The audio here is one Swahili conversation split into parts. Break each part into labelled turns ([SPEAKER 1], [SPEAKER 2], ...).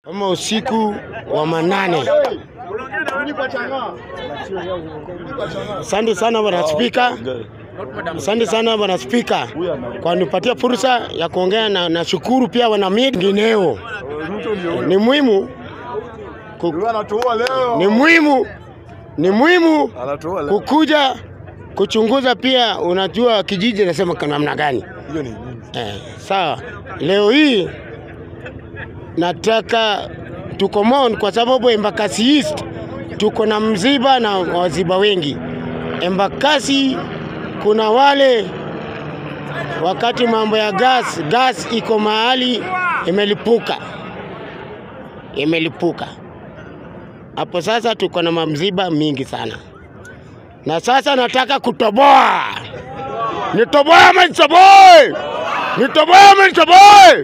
[SPEAKER 1] kama usiku wa manane. Asante sana bwana Spika, asante sana bwana Spika kwa nipatia fursa ya kuongea na nashukuru pia wana media ngineo. Ni muhimu ku,
[SPEAKER 2] Anatuua leo.
[SPEAKER 1] ni muhimu ni muhimu
[SPEAKER 2] Anatuua leo.
[SPEAKER 1] kukuja kuchunguza pia, unajua kijiji nasema kwa namna gani.
[SPEAKER 2] Hiyo ni nini?
[SPEAKER 1] Eh, sawa. Leo hii nataka tuko Mon kwa sababu Embakasi East tuko na mziba na waziba wengi. Embakasi kuna wale wakati mambo ya gas, gas iko mahali imelipuka, imelipuka hapo. Sasa tuko na mamziba mingi sana, na sasa nataka kutoboa Nitoboe ama nitoboe? Nitoboe ama nitoboe?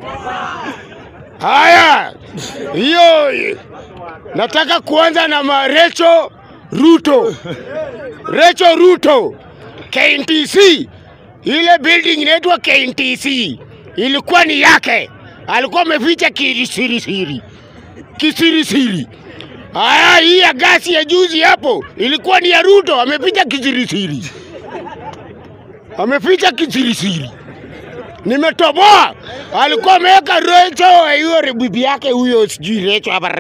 [SPEAKER 1] Haya, hiyo nataka kuanza na ma Recho Ruto. Recho Ruto, KNTC, ile building inaitwa KNTC ilikuwa ni yake, alikuwa ameficha kisirisiri, kisirisiri. Haya, hii ya gasi ya juzi hapo ilikuwa ni ya Ruto, ameficha kisirisiri ameficha kisirisiri. Nimetoboa, alikuwa ameweka Recho hiyo bibi yake huyo, sijui Recho hapa.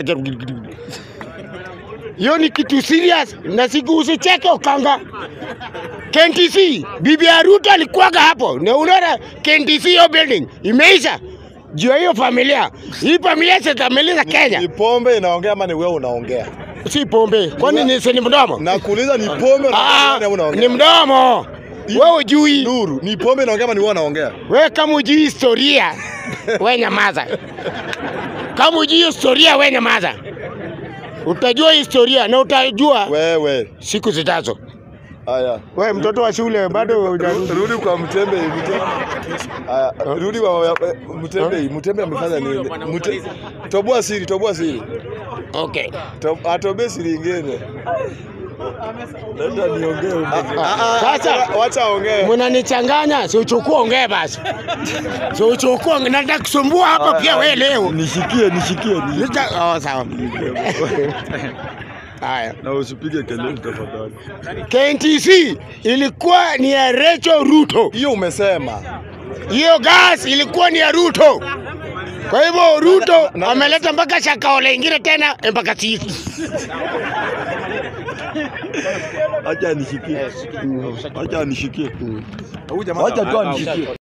[SPEAKER 1] Hiyo ni kitu serious, na siku usicheke Okanga. KNTC bibi ya Ruto alikuwaga hapo, na unaona KNTC hiyo building imeisha juu ya hiyo familia. Hii familia sitamaliza Kenya,
[SPEAKER 2] Ni pombe inaongea ama ni wewe unaongea?
[SPEAKER 1] si pombe. Kwani ni si ni mdomo?
[SPEAKER 2] Nakuuliza ni pombe
[SPEAKER 1] Ah,
[SPEAKER 2] unaongea ama unaongea?
[SPEAKER 1] ni mdomo. Wewe ujui
[SPEAKER 2] Nuru, ni pombe inaongea ama ni wewe unaongea?
[SPEAKER 1] We kama ujui historia, we nyamaza. Kama ujui historia, we nyamaza. Utajua historia na utajua
[SPEAKER 2] Wewe.
[SPEAKER 1] siku zijazo.
[SPEAKER 2] Haya.
[SPEAKER 1] We mtoto wa shule bado hujarudi.
[SPEAKER 2] Rudi kwa Mtembe. Mtembe. Haya, rudi kwa Mtembe. Mtembe amefanya nini? Mte... Toboa siri, toboa siri.
[SPEAKER 1] Okay.
[SPEAKER 2] To- Atobe siri ingine. Nenda niongee.
[SPEAKER 1] Sasa
[SPEAKER 2] wacha ongee.
[SPEAKER 1] mnanichanganya, si uchukue ongee basi. Si uchukue ongee, nataka kusumbua hapa pia we leo.
[SPEAKER 2] Nishikie, nishikie. ni-
[SPEAKER 1] Nita- Oh, sawa. Haya.
[SPEAKER 2] Na usipige kelele tafadhali.
[SPEAKER 1] KNTC ilikuwa ni ya Recho Ruto.
[SPEAKER 2] Hiyo umesema.
[SPEAKER 1] hiyo gas ilikuwa ni ya Ruto. Kwa hivyo Ruto ameleta mpaka shakaole ingine tena mpaka sisi.
[SPEAKER 2] Acha nishikie. Acha nishikie. Acha tu anishikie.